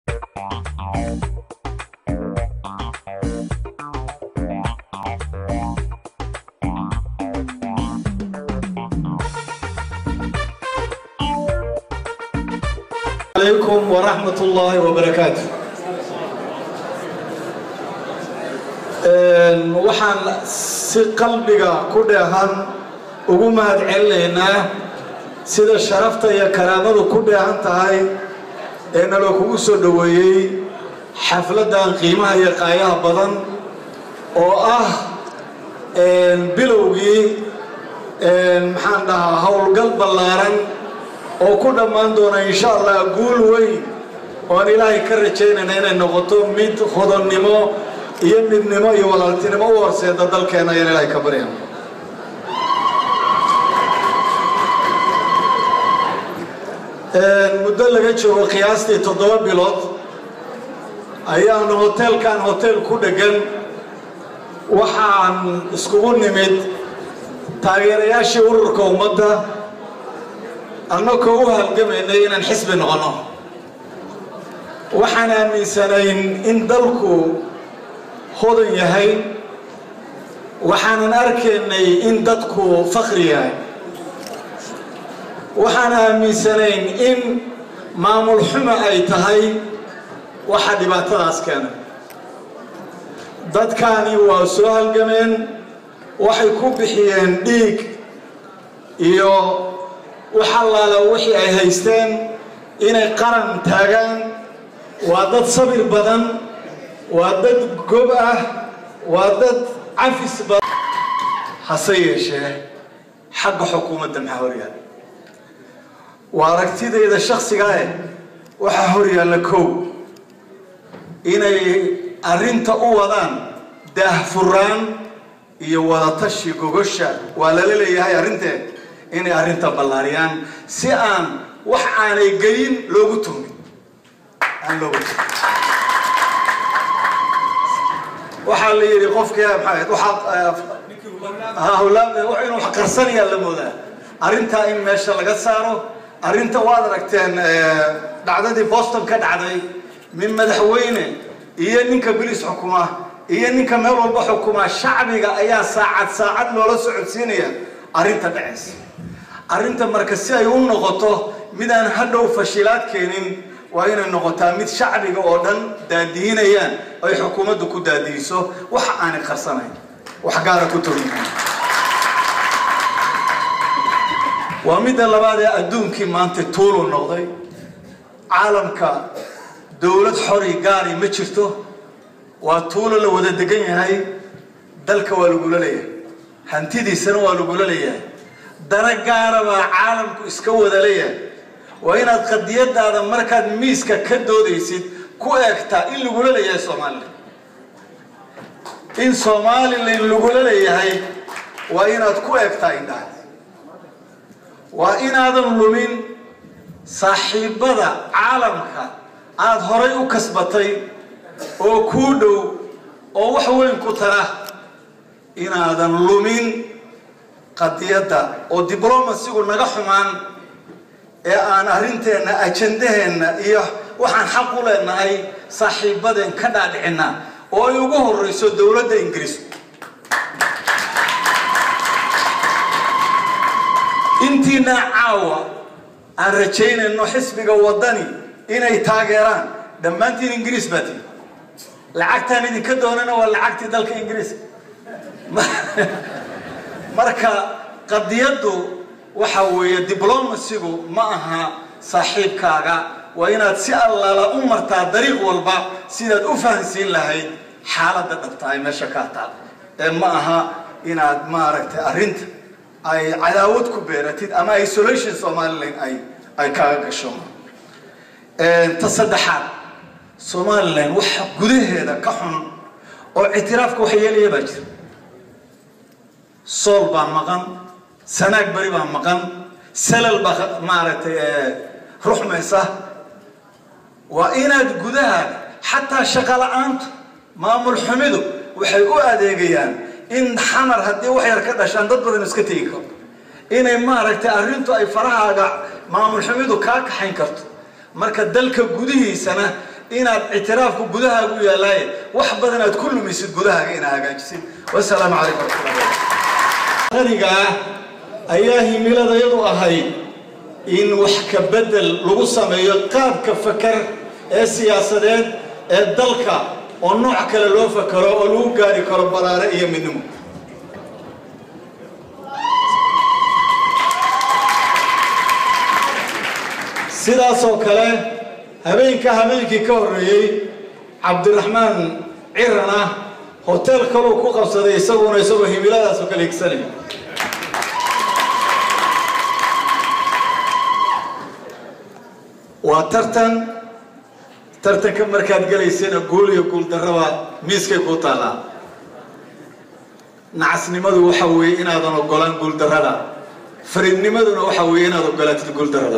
عليكم ورحمة الله وبركاته waxaan si qalbiga ku dheehan ugu mahad celinaynaa sida sharafta iyo karaamadu ku dheehan tahay ee naloo kugu soo dhoweeyey xafladdan qiimaha iyo qaayaha badan oo ah bilowgii maxaan dhahaa howlgal ballaaran oo ku dhammaan doona insha allah guul weyn oan ilaahay ka rajaynayna inay noqoto mid hodonnimo iyo midnimo iyo walaaltinimo u horseeda dalkeena ayaan ilaahay ka barya muddo laga joogo qiyaastii toddoba bilood ayaanu hoteelkan hotel ku dhegan waxaan iskugu nimid taageerayaashii ururka ummadda annagoo u halgamaynay inaan xisbi noqonno waxaan aaminsanayn in dalku hodan yahay waxaanan arkaynay in dadku fakri yahay waxaan aaminsanayn in maamul xumo ay tahay waxa dhibaatadaas keena dadkaani waa soo halgameen waxay ku bixiyeen dhiig iyo wax allaala wixii ay haysteen inay qaran taagaan waa dad sabir badan waa dad gob ah waa dad cafis badan hase yeeshee xagga xukuumadda maxaa horyaalla waa aragtidayda shaksiga eh waxaa horyaalla kow inay arrinta u wadaan daahfuraan iyo wadatashi gogosha waa lala leeyahay arrinteed inay arrinta ballaariyaan si aan wax aanay gelin loogu tumin aan loogu tumin waxaa la yidhi qofkii maxaa waxaad hawlaad inuu wax qarsanayaa la moodaa arrintaa in meesha laga saaro arrinta waad aragteen dhacdadii boston ka dhacday min madaxweyne iyo ninka bilis xukuma iyo ninka meel walba xukuma shacbiga ayaa saacad saacad loola socodsiinaya arrinta dhacaysa arrinta marka si ay u noqoto midaan hadhow fashilaad keenin waa inay noqotaa mid shacbiga oo dhan daadihinayaan ay xukuumaddu ku daadihiso waxa aanay qarsanayn wax gaara ku togin waa midda labaad ee adduunkii maanta tuulu noqday caalamka dowlad xori gaari ma jirto waa tuulo la wada degan yahay dalka waa lagula leeyahay hantidiisana waa lagula leeyahay dana gaara baa caalamku iska wada leeyahay waa inaad qadiyadaada markaad miiska ka doodaysid ku eegtaa in lagula leeyahay somalilan in somalilan lagula leeyahay waa inaad ku eegtaa indhaha waa inaadan lumin saaxiibbada caalamka aada horay u kasbatay oo kuu dhow oo wax weyn ku tara inaadan lumin qadiyadda oo diblomasigu naga xumaan ee aan arrinteenna ajandaheenna iyo waxaan xaq u leenahay saaxiibbadeen ka dhaadhicinna oo ay ugu horreyso dowladda ingiriis intiina caawa aan rajaynayno xisbiga waddani inay taageeraan dhammaantiin ingiriis baa tihi lacagtaan idinka doonana waa lacagtii dalka ingiriiska marka qadiyaddu waxa weeye diblomasigu ma aha saaxiibkaaga waa inaad si allaala u martaa dariiq walba sidaad u fahansiin lahayd xaaladda dhabtahay meesha kaa taal ee ma aha inaad maaragtay arrinta ay cadaawad ku beeratid ama isolation somalilan ay ay kaaga gasho ta saddexaad somalilan waxa gudaheeda ka xun oo ictiraafka wax yeelaya baa jira sool baa maqan sanaag beri baa maqan salal baa maaragtay ruxmaysa waa inaad gudaha xataa shaqo la-aantu maamul xumidu waxay u adeegayaan in xamar haddii wax yar ka dhashaan dad badan iska tegi karto inay maaragtay arrintu ay farahaaga maamul xumidu kaa kaxayn karto marka dalka gudihiisana inaad ictiraafku gudahaaga u yaallaaye wax badan aad ku lumisid gudahaaga inaad hagaajisid wasalaamu calaykum waraxmatullahi qaniga ah ayaa himiladayadu ahayd in wax ka bedel lagu sameeyo qaabka fakar ee siyaasadeed ee dalka oo nooc kale loo fakaro oo lagu gaari karo baraare iyo midnimo sidaasoo kale habeenka habeenkii ka horreeyey cabdiraxmaan cirana hotel kaluu ku qabsaday isaguna isagoo himiladaasoo kale higsanaya waa tartan tartanka markaad gelaysana guul iyo guul darraba miiskay kuu taallaa nacasnimadu waxa weeye inaadan ogolaan guul darrada faridnimaduna waxa weeye inaad ogolaatid guul darrada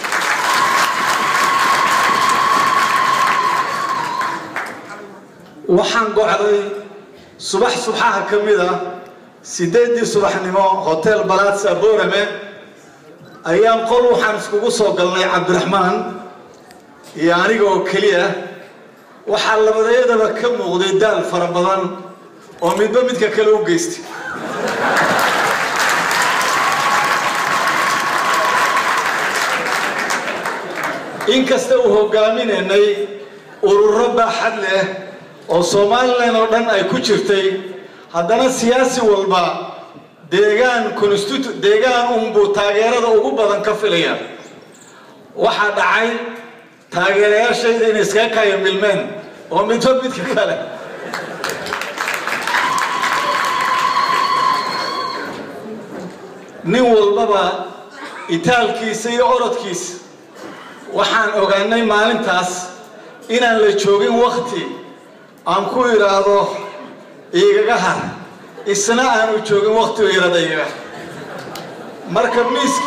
waxaan gocday subax subaxaha ka mid a sideeddii subaxnimo hotel balatsa borame ayaan qol waxaan iskugu soo galnay cabdiraxmaan iyo aniga oo keliya waxaa labadayadaba ka muuqday daal fara badan oo midba midka kale u geystay inkasta uu hogaaminaynay ururo baaxad leh oo somalilan oo dhan ay ku jirtay haddana siyaasi walba deegaan constitu deegaan unbuu taageerada ugu badan ka filaya waxaa dhacay taageerayaashayda inay iskaga kaya milmeen oo midba midka kale nin walbaba itaalkiisa iyo orodkiisa waxaan ogaanay maalintaas inaan la joogin wakti aan ku idhaahdo igaga har isna aanu joogin wakti u yarada igaga marka miisk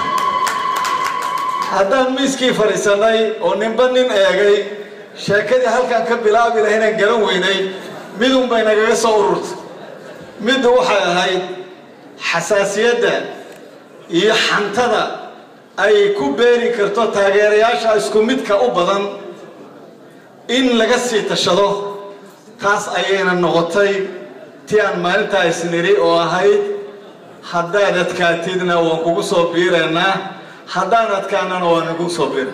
haddaan miiskii fadhiisanay oo ninba nin eegay sheekadii halkaan ka bilaabi lahay inaan garan weynay midun bay nagaga soo ururtay middu waxay ahayd xasaasiyadda iyo xantada ay ku beeri karto taageerayaasha isku midka u badan in laga sii tashado taas ayayna noqotay tii aan maalintaa isniri oo ahayd haddaad adkaatidna waan kugu soo biiraynaa haddaan adkaanana waan nagu soo biira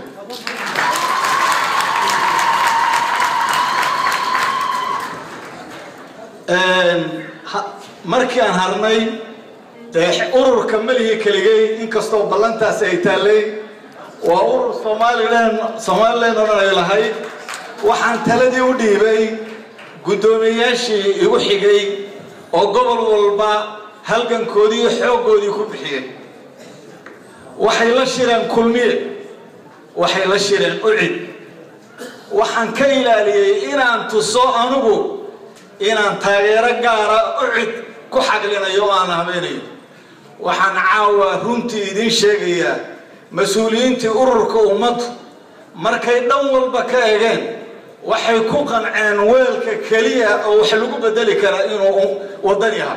markii aan harnay dee ururka melihii keligay inkastoo ballantaasi ay taallay waa urur somalilan somalilan oo dhan ay lahayd waxaan taladii u dhiibay guddoomiyeyaashii igu xigay oo gobol walba halgankoodii iyo xooggoodii ku bixiyey waxay la shireen kulmiye waxay la shireen ucid waxaan ka ilaaliyey inaan tuso anugu inaan taageero gaara ucid ku xaglinayo oo aan habeynayo waxaan caawa runtii idiin sheegayaa mas-uuliyiintii ururka ummaddu markay dhan walba ka egeen waxay ku qanceen weelka keliya oo wax lagu bedeli karaa inuu waddan yahay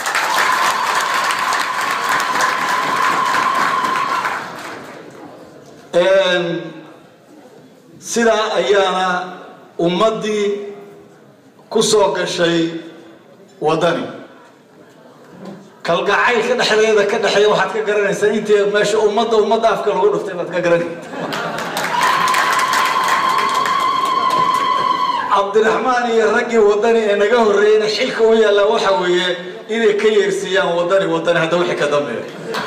sidaa ayaana ummaddii ku soo gashay waddani kalgacaylka dhexdeeda ka dhexeeya waxaad ka garanaysaa intii meesha ummadda ummadda afka lagu dhuftay baad ka garan cabdiraxmaan iyo raggii waddani ee naga horreeyeyna xilka u yaallaa waxa weeye inay ka yeersiiyaan waddani waddani hadda wixii ka dambeeya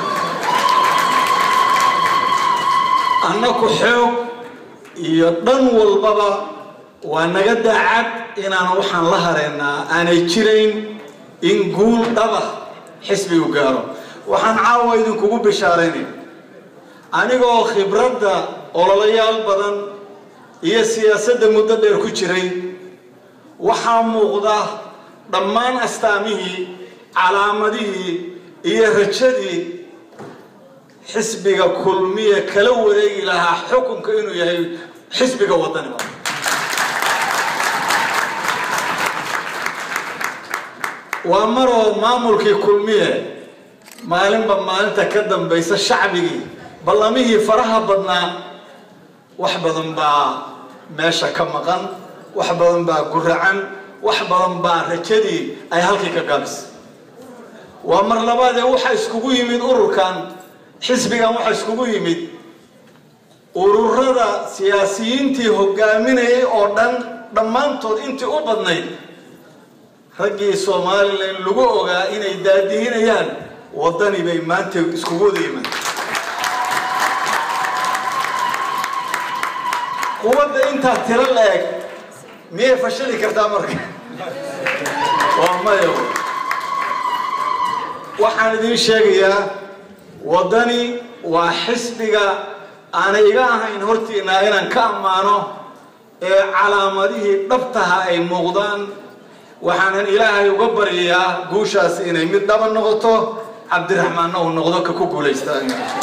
annaku xoog iyo dhan walbaba waa naga daacad inaan waxaan la hareynaa aanay jirayn in guul dhaba xisbigu gaaro waxaan caawa idinkugu bishaaraynay anigoo khibradda ololayaal badan iyo siyaasadda muddo dheer ku jiray waxaa muuqda dhammaan astaamihii calaamadihii iyo rajadii xisbiga kulmiye kala wareegi lahaa xukunka inuu yahay xisbiga waddaniba waa maroo maamulkii kulmiye maalinba maalinta ka dambaysa shacbigii ballamihii faraha badnaa wax badan baa meesha ka maqan wax badan baa guracan wax badan baa rajadii ay halkii ka gaabis waa mar labaadee waxaa iskugu yimid ururkan xisbigan waxaa iskugu yimid ururada siyaasiyiintii hogaaminayay oo dhan dhammaantood intii u badnayd raggii somalilan lagu ogaa inay daadihinayaan waddani bay maanta iskugu wada yimaad quwadda intaa tiro la-eg miyay fashili kartaa marka waa maya waxaan idiin sheegayaa waddani waa xisbiga aanay iga ahayn hortiinaa inaan ka ammaano ee calaamadihii dhabtaha ay muuqdaan waxaanan ilaahay uga baryayaa guushaasi inay mid dhaba noqoto cabdiraxmaanna uu noqdo ka ku guulaysta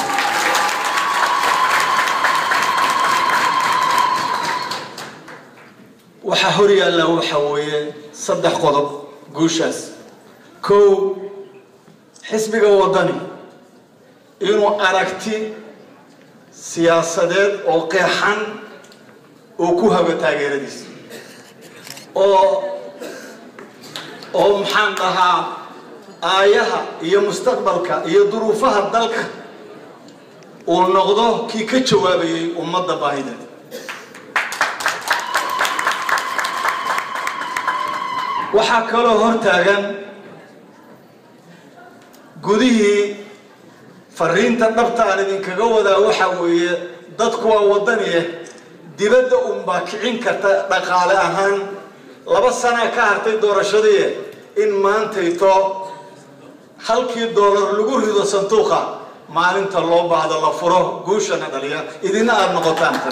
waxaa hor yaalla waxa weeye saddex qodob guushaas kow xisbiga waddani inuu aragti siyaasadeed oo qeexan uu ku hago taageeradiisa oo oo maxaan dhahaa aayaha iyo mustaqbalka iyo duruufaha dalka uu noqdo kii ka jawaabayay ummadda baahideed waxaa kaloo hor taagan gudihii fariinta dhabta aan idinkaga wadaa waxaa weeye dadku waa waddaniye dibadda unbaa kicin karta dhaqaale ahaan laba sanaa ka hartay doorashadii in maantayto halkii doolar lagu rido sanduuqa maalinta loo baahdo la furo guushana dhaliya idina aada noqotaan tan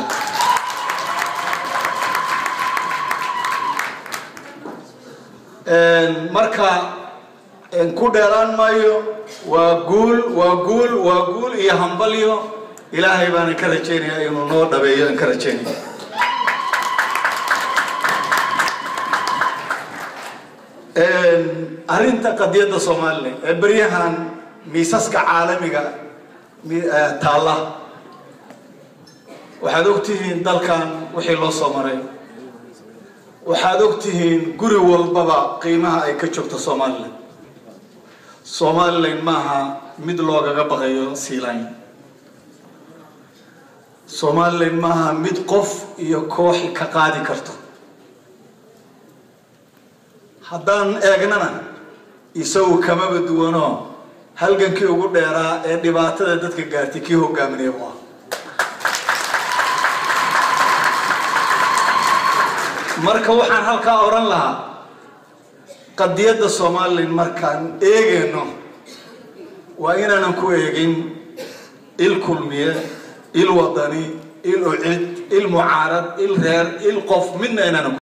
marka ku dheeraan maayo waa guul waa guul waa guul iyo hambalyo ilaahay baana ka rajaynayaa inuu noo dhabeeyo aan ka rajaynaya arrinta qadiyadda somalilan ee beryahan miisaska caalamiga taalla waxaad ogtihiin dalkan wixii loo soo maray waxaad ogtihiin guri walbaba qiimaha ay ka joogto somalilan somalilan maaha mid loogaga baqayo siilayn somalilan maaha mid qof iyo kooxi ka qaadi karto haddaan eegnana isagu kamaba duwano halgankii ugu dheeraa ee dhibaatada dadka gaartay kii hogaaminaya u ah marka waxaan halkaa odhan lahaa qadiyadda somalilan markaan eegayno waa inaanan ku eegin il kulmiye il wadani il ucid il mucaarad il reer il qof midna inaanan